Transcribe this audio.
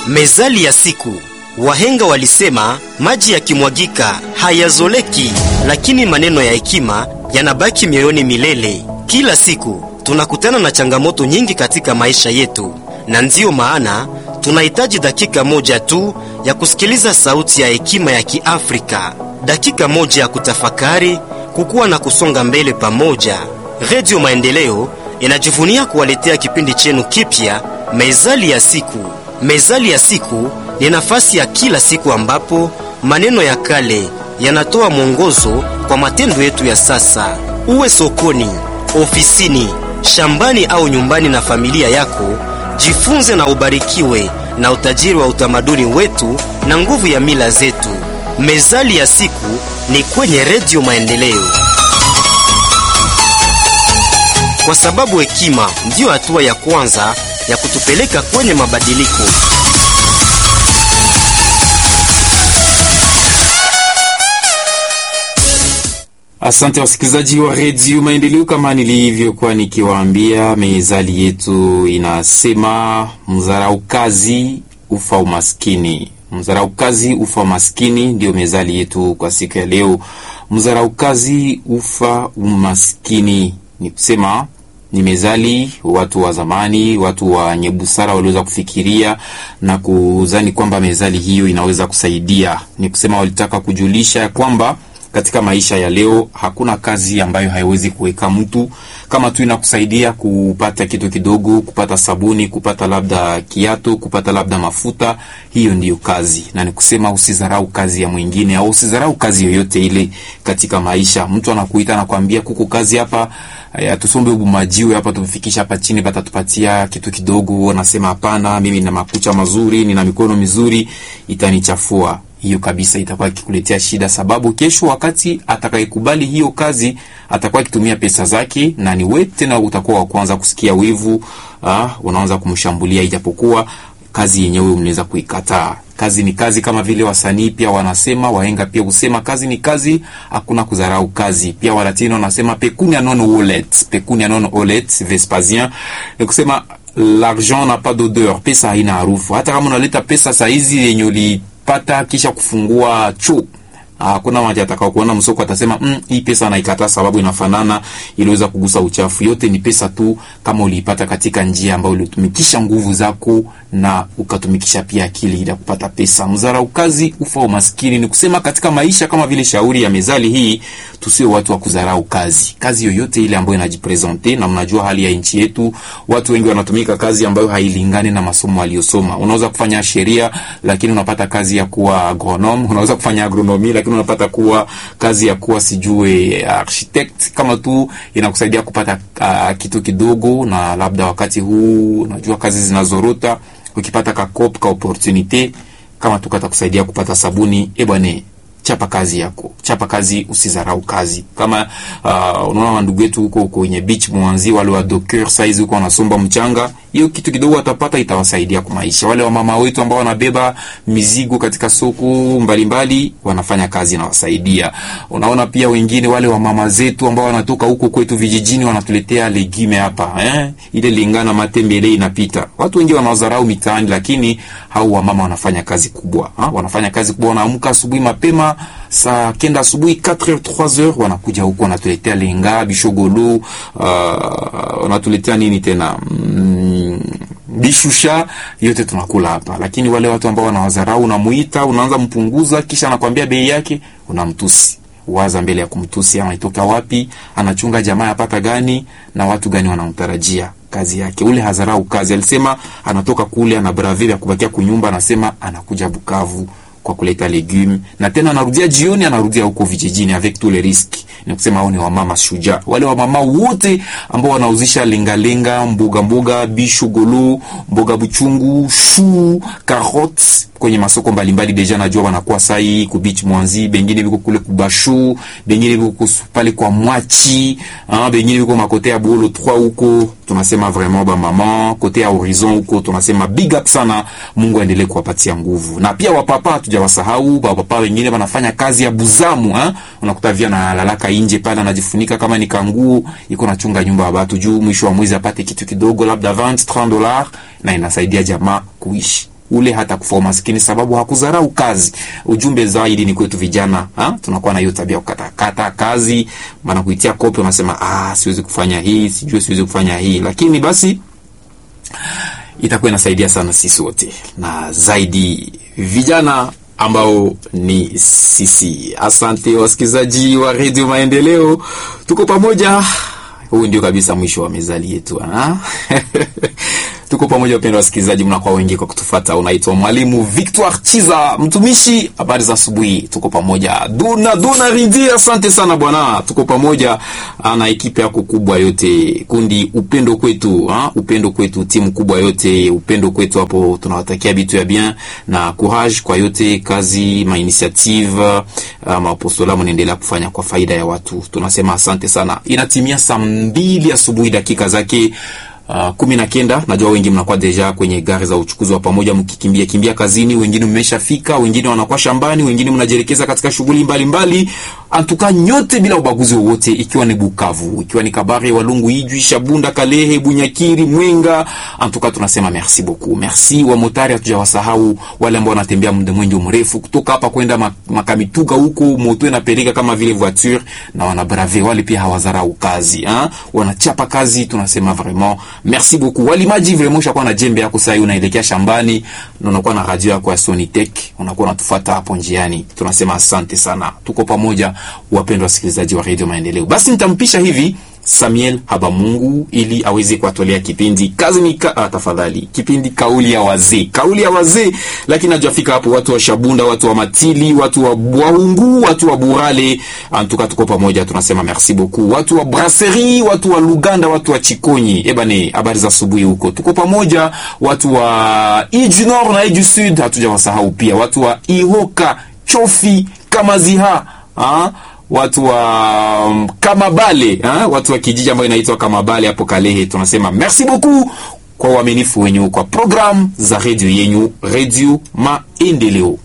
Mezali ya siku. Wahenga walisema maji yakimwagika hayazoleki, lakini maneno ya hekima yanabaki mioyoni milele. Kila siku tunakutana na changamoto nyingi katika maisha yetu, na ndiyo maana tunahitaji dakika moja tu ya kusikiliza sauti ya hekima ya Kiafrika, dakika moja ya kutafakari, kukua na kusonga mbele pamoja. Redio Maendeleo inajivunia kuwaletea kipindi chenu kipya, Mezali ya siku. Mezali ya siku ni nafasi ya kila siku ambapo maneno ya kale yanatoa mwongozo kwa matendo yetu ya sasa. Uwe sokoni, ofisini, shambani au nyumbani na familia yako, jifunze na ubarikiwe na utajiri wa utamaduni wetu na nguvu ya mila zetu. Mezali ya siku ni kwenye Redio Maendeleo, kwa sababu hekima ndiyo hatua ya kwanza ya kutupeleka kwenye mabadiliko. Asante wasikilizaji wa redio Maendeleo, kama nilivyokuwa nikiwaambia, mezali yetu inasema mzarau kazi ufa umaskini. Mzarau kazi ufa umaskini, ndiyo mezali yetu kwa siku ya leo. Mzarau kazi ufa umaskini ni kusema ni mezali watu wa zamani, watu wenye busara waliweza kufikiria na kuzani kwamba mezali hiyo inaweza kusaidia. Ni kusema walitaka kujulisha kwamba katika maisha ya leo hakuna kazi ambayo haiwezi kuweka mtu kama tu inakusaidia kupata kitu kidogo, kupata sabuni, kupata labda kiato, kupata labda mafuta. Hiyo ndiyo kazi, na ni kusema usidharau kazi ya mwingine au usidharau kazi yoyote ile katika maisha. Mtu anakuita anakuambia, kuko kazi hapa tusombe ubumajiwe hapa tufikisha hapa chini, batatupatia kitu kidogo. Unasema hapana, mimi nina makucha mazuri, nina mikono mizuri, itanichafua hiyo kabisa itakuwa ikikuletea shida, sababu kesho wakati atakayekubali hiyo kazi atakuwa akitumia pesa zake, na ni wewe tena utakuwa wa kwanza kusikia wivu. Ah, unaanza kumshambulia, ijapokuwa kazi yenyewe unaweza kuikataa. Kazi ni kazi, kama vile wasanii pia wanasema, wahenga pia husema kazi ni kazi, hakuna kudharau kazi. Pia Walatino wanasema pecunia non olet, pecunia non olet, Vespasien ni kusema l'argent n'a pas d'odeur, pesa haina harufu. Hata kama unaleta pesa saizi yenye ulipata kisha kufungua choo hakuna mmoja atakao kuona msoko atasema mm, hii pesa naikataa sababu inafanana, iliweza kugusa uchafu. Yote ni pesa tu, kama uliipata katika njia ambayo ulitumikisha nguvu zako na ukatumikisha pia akili ili kupata pesa. Mzarau kazi ufa umaskini. Ni kusema katika maisha, kama vile shauri ya mezali hii, tusiwe watu wa kudharau kazi. Kazi yoyote ile ambayo inajipresente, na mnajua hali ya nchi yetu, watu wengi wanatumika kazi ambayo hailingani na masomo waliosoma. Unaweza kufanya sheria lakini unapata kazi ya kuwa agronome, unaweza kufanya agronomi lakini unapata kuwa kazi ya kuwa sijue architect, kama tu inakusaidia kupata uh, kitu kidogo, na labda wakati huu unajua kazi zinazorota, ukipata ka cop ka opportunity kama tu katakusaidia kupata sabuni, e bwana chapa kazi yako, chapa kazi, usizarau kazi. Kama uh, unaona wandugu wetu huko kwenye beach mwanzi, wale wa docker size huko wanasomba mchanga, hiyo kitu kidogo watapata, itawasaidia kwa maisha. Wale wa mama wetu ambao wanabeba mizigo katika soko mbalimbali mbali, wanafanya kazi na wasaidia. Unaona pia wengine wale wa mama zetu ambao wanatoka huko kwetu vijijini, wanatuletea legume hapa eh, ile lingana matembele inapita. Watu wengi wanadharau mitaani, lakini hao wa mama wanafanya kazi kubwa ha? wanafanya kazi kubwa, wanaamka asubuhi mapema saa kenda asubuhi 4h 3h wanakuja huko wanatuletea lenga bishogolo, uh, wanatuletea nini tena mm, bishusha yote tunakula hapa. Lakini wale watu ambao wanawadharau, unamuita unaanza mpunguza, kisha anakwambia bei yake, unamtusi waza mbele ya kumtusi, anaitoka wapi, anachunga jamaa yapata gani, na watu gani wanamtarajia kazi yake. Ule hadharau kazi, alisema anatoka kule ana brave ya kubakia kunyumba, anasema anakuja Bukavu kwa kuleta legume na tena anarudia jioni, anarudia huko vijijini avec tous les risques. Ni kusema hao ni wamama shujaa, wale wamama wote ambao wanauzisha lengalenga, mboga mboga, bishu golo, mboga buchungu, shu, carottes kwenye masoko mbalimbali. Deja najua wanakuwa sai ku beach mwanzi, bengine biko kule kubashu, bengine biko pale kwa mwachi, ah, bengine biko makote ya bolo 3 huko. Tunasema vraiment ba mama kote ya horizon huko, tunasema big up sana. Mungu aendelee kuwapatia nguvu, na pia wapapa tujawasahau. Wapapa wengine wanafanya kazi ya buzamu ha? Unakuta via na lalaka nje pale, anajifunika kama ni kanguo, iko nachunga nyumba ya watu juu mwisho wa mwezi apate kitu kidogo, labda 20 30 dollars, na inasaidia jamaa kuishi ule hata kufa umaskini sababu hakudharau kazi. Ujumbe zaidi ni kwetu vijana ha? tunakuwa na hiyo tabia kukatakata kazi, maana kuitia kope unasema ah, siwezi kufanya hii, sijui siwezi kufanya hii, lakini basi itakuwa inasaidia sana sisi wote na zaidi vijana ambao ni sisi. Asante wasikilizaji wa redio Maendeleo, tuko pamoja. Huu ndio kabisa mwisho wa mezali yetu ha? tuko pamoja wapendwa wasikilizaji, mnakuwa wengi kwa kutufata. Unaitwa mwalimu Victoire Chiza, mtumishi. Habari za asubuhi, tuko pamoja. Duna Duna Rindi, asante sana bwana, tuko pamoja na ekipe yako kubwa yote, kundi upendo kwetu ha? upendo kwetu, timu kubwa yote, upendo kwetu hapo. Tunawatakia bitu ya bien na courage kwa yote kazi ma initiative mapostola mnaendelea kufanya kwa faida ya watu, tunasema asante sana. Inatimia saa mbili asubuhi dakika zake Uh, kumi na kenda. Najua wengi mnakuwa deja kwenye gari za uchukuzi wa pamoja mkikimbia kimbia kazini, wengine mmeshafika, wengine wanakuwa shambani, wengine mnajielekeza katika shughuli mbalimbali. Antuka nyote bila ubaguzi wowote, ikiwa ni Bukavu, ikiwa ni Kabare, Walungu, Ijwi, Shabunda, Kalehe, Bunyakiri, Mwenga, antuka tunasema merci beaucoup. Merci wa motari, hatujawasahau wale ambao wanatembea muda mwingi mrefu kutoka hapa kwenda makamituga huko, moto inapeleka kama vile voiture na wana brave wale, pia hawazarau kazi ha? wanachapa kazi, tunasema vraiment merci beaucoup. Walimaji vraiment shakuwa na jembe yako sasa, unaelekea shambani na unakuwa na radio yako ya Sonitech, unakuwa unatufuata hapo njiani, tunasema asante sana, tuko pamoja, wapendwa wasikilizaji wa Radio Maendeleo. Basi nitampisha hivi Samuel Habamungu ili aweze kuatolea kipindi kazi ni ka, ah, tafadhali kipindi kauli ya wazee, kauli ya wazee. Lakini najafika hapo, watu wa Shabunda, watu wa Matili, watu wa Bwaungu, watu wa Burale, antuka tuko pamoja, tunasema merci beaucoup. Watu wa Brasserie, watu wa Luganda, watu wa Chikonyi, ebane, habari za asubuhi huko, tuko pamoja. Watu wa Iju Nord na Iju Sud, hatujawasahau pia watu wa Ihoka, Chofi, Kamaziha, ah watu wa um, Kamabale ha? watu wa kijiji ambayo inaitwa Kamabale hapo Kalehe, tunasema merci beaucoup kwa uaminifu wenyu kwa programu za redio yenyu, Redio Maendeleo.